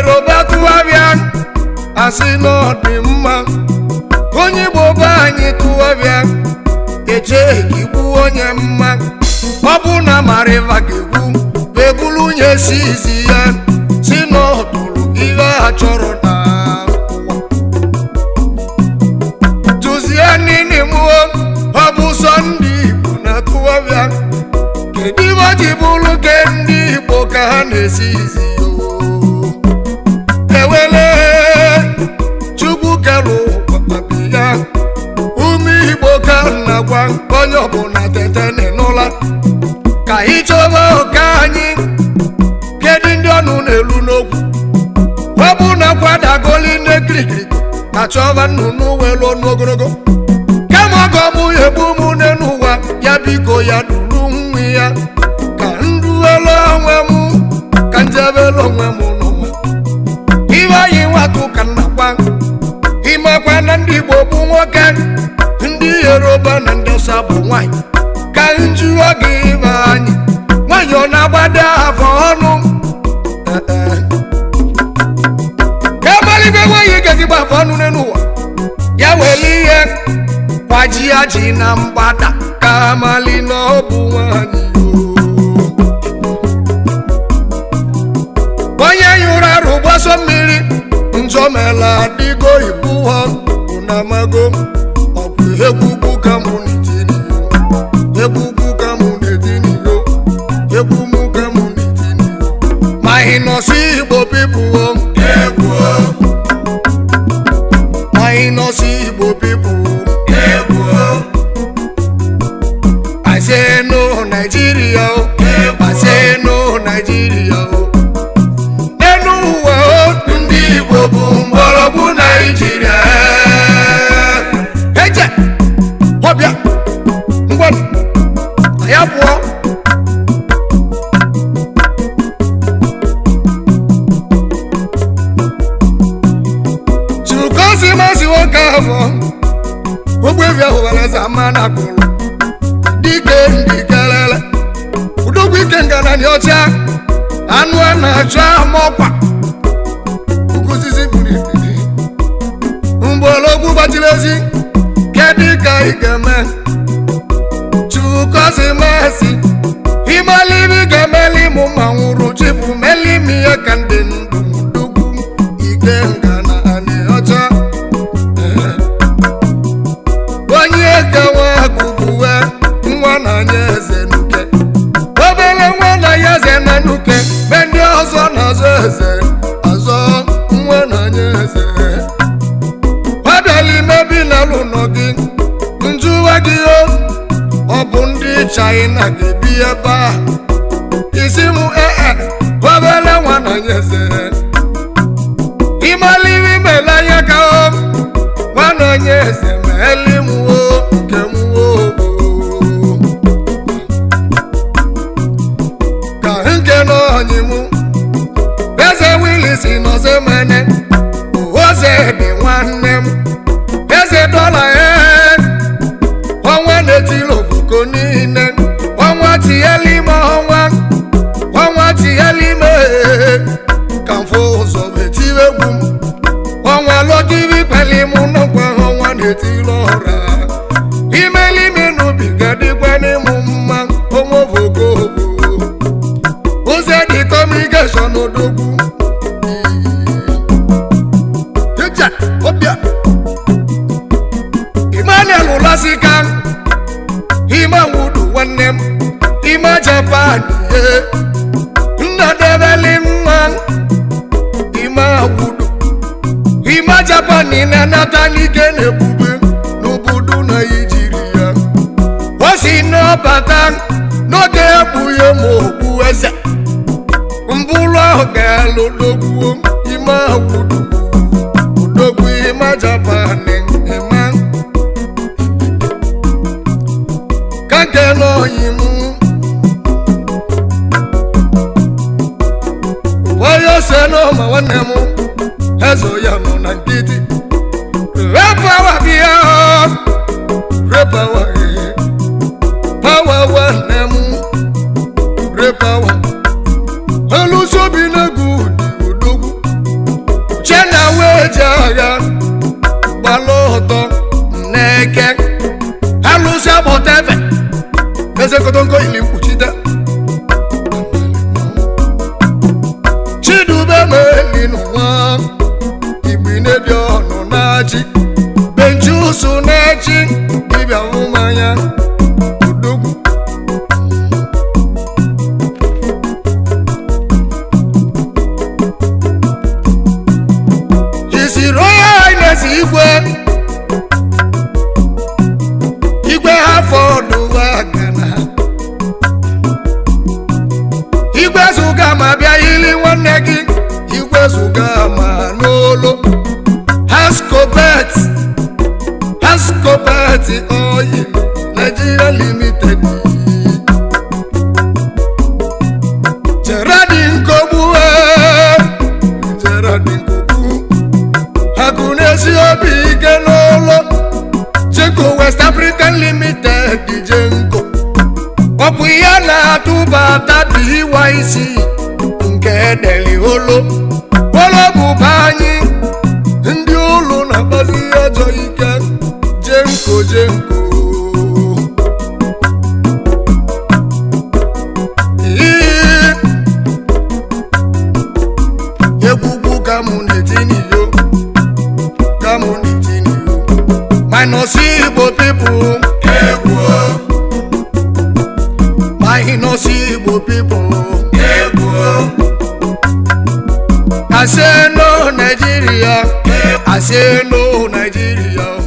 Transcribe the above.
yoruba tụgharịa asị na ọ dị mma onye igbo be anyị tụgharịa eche igbu onye mma ọ bụ na mariva ga-egbu ebulu onye si izi ya si na ọ tụrụ ihe a chọrọ na ụwa tụzie nini mụọ ọ bụ sọ ndị igbo na tụgharịa kedu ibe o ji bụrụ ke ndị igbo ka ha na-esi izi ya oo? ewele chukwu kere ụkpabi ya ume igbo ka m na-agwa onye ọbụla tete n'ụla ka anyị chọba ụka anyị kedu ndị ọnụ na-elu n'okwu ọ bụ na kwadagoli ndị kirikiri achọba nnụnụ welu ọnụ ogologo kama ọgọ mụ ya egbu mụ n'elu ụwa ya biko ya duru nwa ya ka nduelu onwe m ka njebelu onwe m n'ụwa ibe anyị nwatụ ka nnakwa ịmakwa na ndị igbo bụ nwoke ndị yoruba na ndị ọsa bụ nwanyị ka njuo gị ibe anyị nwanyị ọ na-agbado afọ ọnụ Eh, eh. ka amalibe nwanyị ga-ezigbo afọ ọnụ n'elu ụwa ya weli ihe kwaji ya ji na mgbada ka amali na ọ bụ nwanyị o. onye nyụrụ arụ gbaso mmiri njọmela adịgo ibu ha unamago ọ bụ egwugwu ka mụ na-etiniyo egwugwu ka mụ na-etiniyo egwu mụ ka mụ na-etiniyo ma ị nọsi igbo pipuo egwu ma ị nọsi igbo pipuo egwu I say no Nigeria o I say no Nigeria o n'elu ụwa otu ndị igbo bụ mgbọrọgwụ naijiria eje ọbịa ngwanụ anyị abụọ chukwukosi masị nwoke ahụ ogbevi ahụ were eze ama na akpụrụ dike ndị kelele udogwu ike nganani ọcha anụ a na-achọ amọkwa ukwu buru ibili mgbọrọgwụ gbachiri ezi kedu ka ị ga-eme chukwukosi masị imelibi ga-emeli mụ ma nwụrụ chipụ meli m ihe ka ndị ndụ udogwu ike nganani ọcha onye gawa gụgbuwe nwa na anya eze nuke obere nwa na ya eze na nuke be ndị ọzọ na-azọ eze azọ nwa na anya eze ọbịala imebi na ụlọ gị njụwa gị o ọ bụ ndị chaịna ga-ebi ebe a isi m ee obere nwa na anya eze ịmaliri mele anya ka o nwana onye eze ma eli m o nke m o ka nke n'ọnyị m eze wilisi nọzi mene oze dị nwanne m eze dọla e ọnwa na-etili ofuko niile ọnwa tinyela ime ọnwa ọnwa tinyela ime ka mfụ ụzọ etiwe egwu m ọnwa lọgiri kpali mụ n'ọkwa ọnwa na-etili ọra imelime n'ubiga dịkwa n'ịmụ mma onwe vogogo ụzọ dị kọmunikeshọn odogwu Ije, ọbịa Emmanuel Ụlasika ime wudu nwanne m ime Japan ye nna debeli nwa ime wudu ime Japan na-anata n'ike na-ebube n'obodo Naijiria o si n'ọbata n'oge ekpughe ma okpu eze mbụrụ ahụ ga-alụ dogbuo ime wudu odogwu ime Japan ime ka nke n'oyi m onye ose n'ụma nwanne m ezo ya nọ na nkịtị repawa bịa repawa pawa nwanne m repawa elusobi n'egwu dị odogwu eze kotonko ili mkpuchite chidube meli n'ụwa igbine dị ọnụ na-achị benjusu na-achị dibịa mmanya odogwu His Royal Highness igwe igwe Hartford ụwa gana igwe zụga ma bịa ili nwanne gị igwe zụga ma n'olo Hascobet Hascobet oil Nigeria Limited Gerardine Kogbu eh, Gerardine Kogbu akụ na-esi obi ike n'ụlọ jenko west african limited jenko ọ bụ ya na-atụbata dyc nke deli olo olo bụba anyị ndị ụlọ na-akpazi ajọ ike jenko jenko Ii, egwugwu ka mụ na-etiniyo community minus Igbo people egwu minus Igbo people egwu I say no Nigeria I say no Nigeria